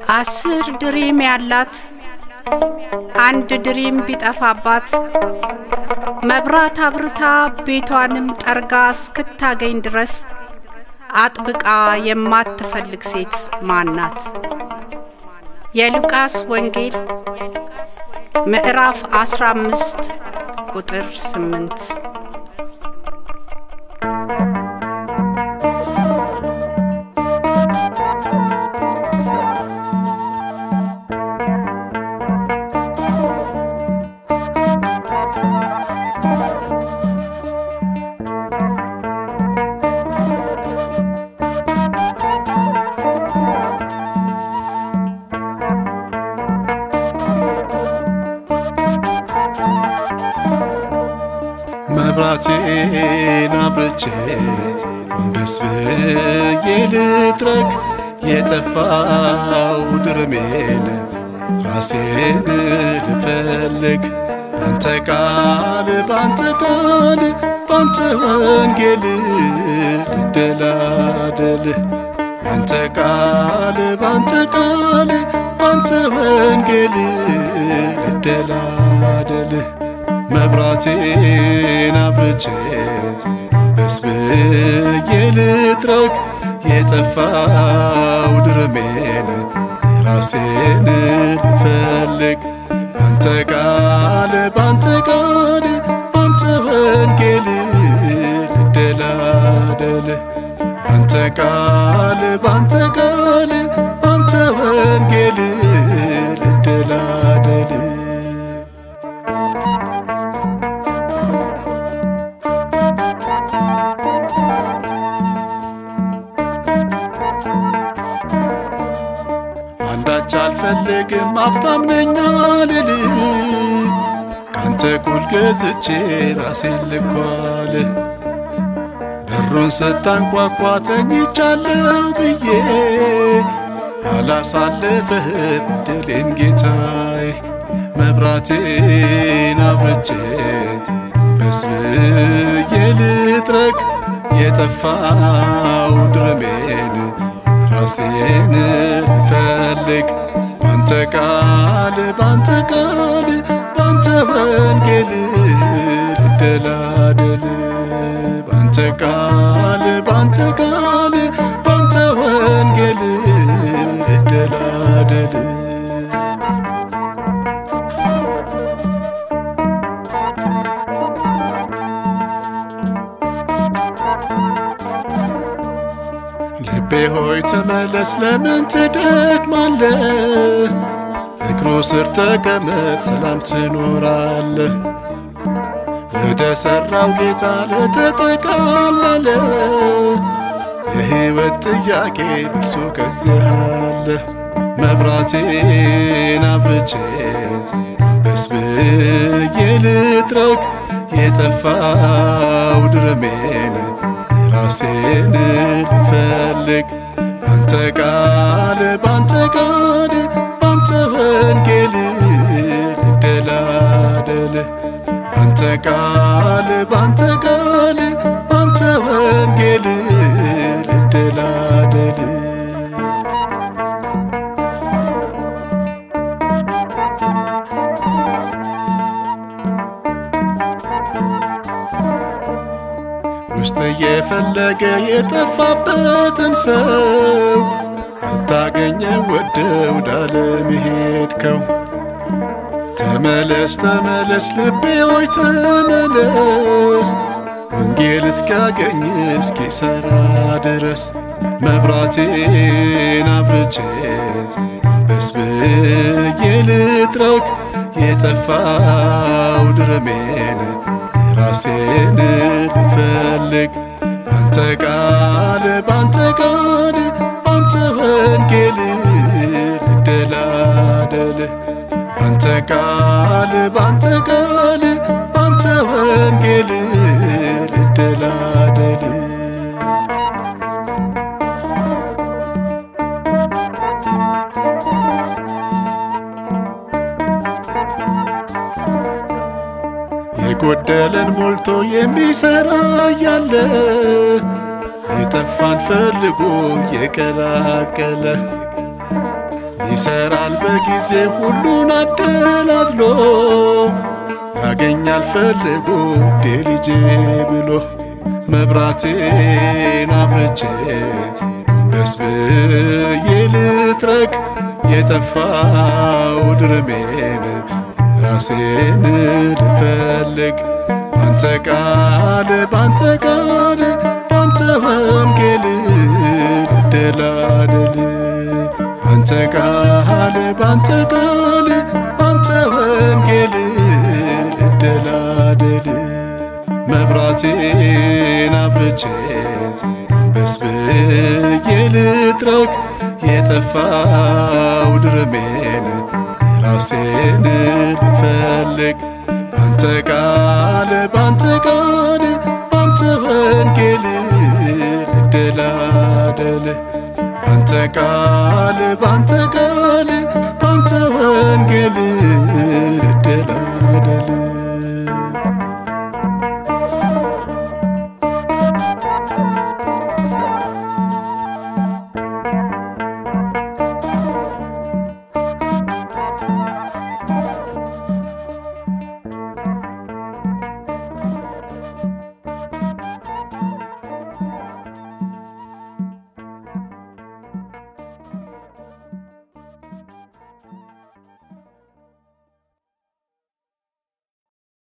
አስር ድሪም ያላት አንድ ድሪም ቢጠፋባት መብራት አብርታ ቤቷንም ጠርጋ እስክታገኝ ድረስ አጥብቃ የማትፈልግ ሴት ማናት? የሉቃስ ወንጌል ምዕራፍ 15 ቁጥር 8 መብራቴን አብርቼ ጎንበስ ብዬ ልጥረግ የጠፋው ድርሜን ራሴን ልፈልግ ባንተ ቃል ባንተ ቃል ባንተ ወንጌል ልደላደል ባንተ ቃል ባንተ ቃል ባንተ ወንጌል ልደላደል መብራቴን አብርቼ ጎንበስ ብዬ ልጥረግ የጠፋው ድርሜን ራሴን ልፈልግ ባንተ ቃል ባንተ ቃል ባንተ ወንጌል ልደላደል ባንተ ቃል ባንተ ቃል ባንተ ወንጌል ልደላደል አንዳች አልፈልግም ሀብታም ነኝ አልል ካንተ ኩል ገዝቼ ራሴን ልኳል በሩን ስታንኳኳ ተኝቻለሁ ብዬ አላሳልፍህም ድሌን ጌታዬ መብራቴን አብርቼ በስብዬ ልጥረግ የጠፋው ድርሜን ራሴን ልፈልግ ባንተ ቃል ባንተ ቃል ባንተ ወንጌል ልደላደል ባንተ ቃል ባንተ ቃል ባንተ ወንጌል ልደላደል ልቤ ሆይ ተመለስ፣ ለምን ትደክማለህ? እግሩ ስር ተቀመጥ፣ ሰላም ትኖራለህ። ወደ ሠራው ጌታ ለተጠቃለለ የሕይወት ጥያቄ መልሱ ከዚህ አለ። መብራቴን አብርቼ ጎንበስ ብዬ ልጥረግ የጠፋው ድርሜን ራሴን ልፈልግ ባንተ ቃል ባንተ ቃል ባንተ ወንጌል ልደላደል ባንተ ቃል ባንተ ቃል ባንተ ወንጌል ልደላደል ውስጥ እየፈለገ የጠፋበትን ሰው ስታገኘ ወደው ዳለም ሄድከው። ተመለስ ተመለስ ልቤ ሆይ ተመለስ፣ ወንጌል እስኪያገኝ እስኪሰራ ድረስ መብራቴን አብርቼ ጎንበስ ብዬ ልጥረግ የጠፋው ድርሜን ራሴን ልፈልግ ባንተ ቃል ባንተ ቃል ባንተ ወንጌል ልደላደል ባንተ ቃል ባንተ ቃል ባንተ ወንጌል ልደላደል የጎደለን ሞልቶ የሚሰራ እያለ የጠፋን ፈልጎ የቀላቀለ ይሰራል በጊዜ ሁሉን አደላድሎ ያገኛል ፈልጎ ልጄ ብሎ መብራቴን አብርቼ ጎንበስ ብዬ ልትረክ የጠፋው ድርሜን ራሴን ልፈልግ ባንተ ቃል ባንተ ቃል ባንተ ወንጌል ልደላደል ባንተ ቃል ባንተ ቃል ባንተ ወንጌል ልደላደል መብራቴን አብርቼ ጎንበስ ብዬ ልትረክ የጠፋው ድርሜን ራሴን ልፈልግ ባንተ ቃል ባንተ ቃል ባንተ ወንጌል ልደላደል ባንተ ቃል ባንተ ቃል ባንተ ወንጌል ልደላደል